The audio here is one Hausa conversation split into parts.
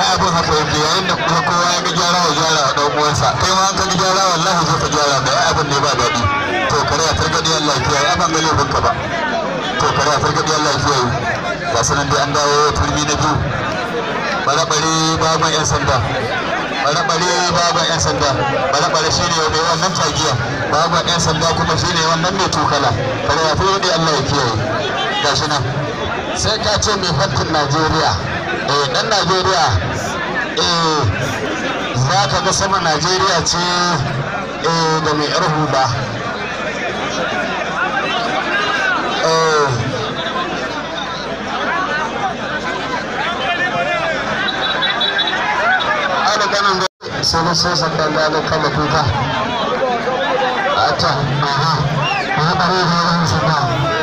ai abin haka yake yayin da kuma kowa ya ga gyara ya gyara wa ɗan uwansa kai ma an ka ga gyara wallahi zo ka gyara da ai abin ne ba daɗi to kare a targaɗe Allah ya kiyaye abin ga laifinka ba to kare a targaɗe Allah ya kiyaye ga sanan dai an dawo turmi na biyu bare-bare baban 'yan sanda bare-bare baban 'yan sanda bare-bare shi ne mai wannan tagiya baban 'yan sanda kuma shi ne wannan mai tukala kare ya fi Allah ya kiyaye gashi nan sai ka ce mai fantin najeriya eh dan najeriya eh za ka ga sama najeriya ce eh da mai yar hula eh ana ganin da sai da sai sandan da kama tuta a ta aha aha bare da yan sanda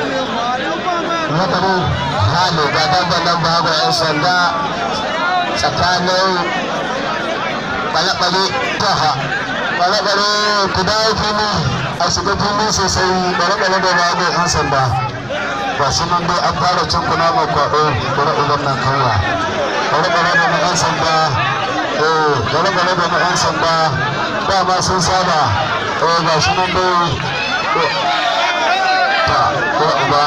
wadda hali ga dandanan babu 'yan sanda tsakanin ɓale-ɓale taha ɓale-ɓale ku dawo fili a shiga fili sosai ɓale-ɓale da babu 'yan sanda ba su nan dai an fara cin kuna mai kwaɗo bari uban nan kanwa ɓale-ɓale da na 'yan sanda eh ɓale-ɓale da na 'yan sanda dama sun saba eh ga shi nan dai ta ko uba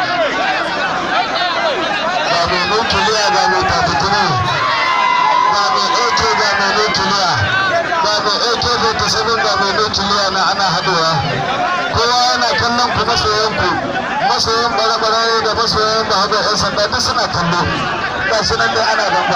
ga mai nukiliya ga mai tatatuni ga mai ɗauke ga mai nukiliya ga mai ɗauke da sabin ga mai nukiliya na ana haɗuwa kowa yana kallon ku masoyan ku masoyan bare-bare da masoyan da haɗu 'yan sanda duk suna kallo ga su nan dai ana gamba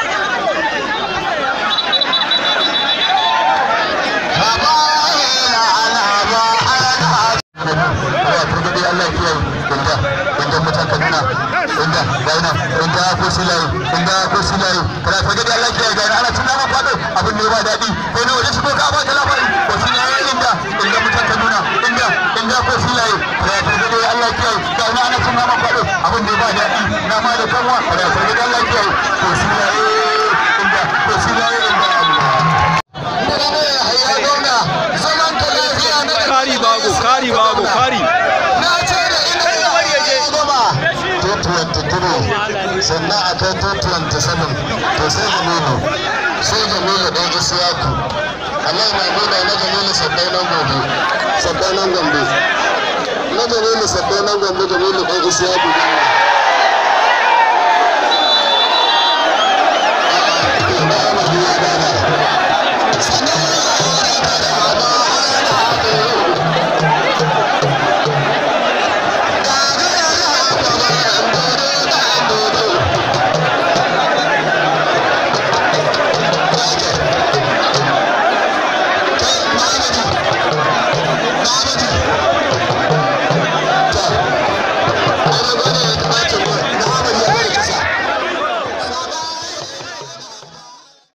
Allah ya inda inda mutan Kaduna inda gaina inda ko silai inda ko silai kana ta gadi Allah ya gaina ana tuna ma fado abin ne ba dadi ko ne waje shigo ka ba ta labari ko silai inda inda mutan Kaduna inda inda ko silai kana ta gadi Allah ya gaina ana tuna ma fado abin ne ba dadi na ma da kanwa kana ta gadi Allah ya ko silai inda ko silai inda Allah zaman ka lafiya na kari bago kari bago kari na ce da ina ya goma 223 sannan a kai 227 to sai jamilu sai jamilu ɗan isiyaku Allah na nuna na jamilu sabbai nan gobe sabbai nan gombe na jamilu sabbai nan gombe jamilu ɗan isiyaku gombe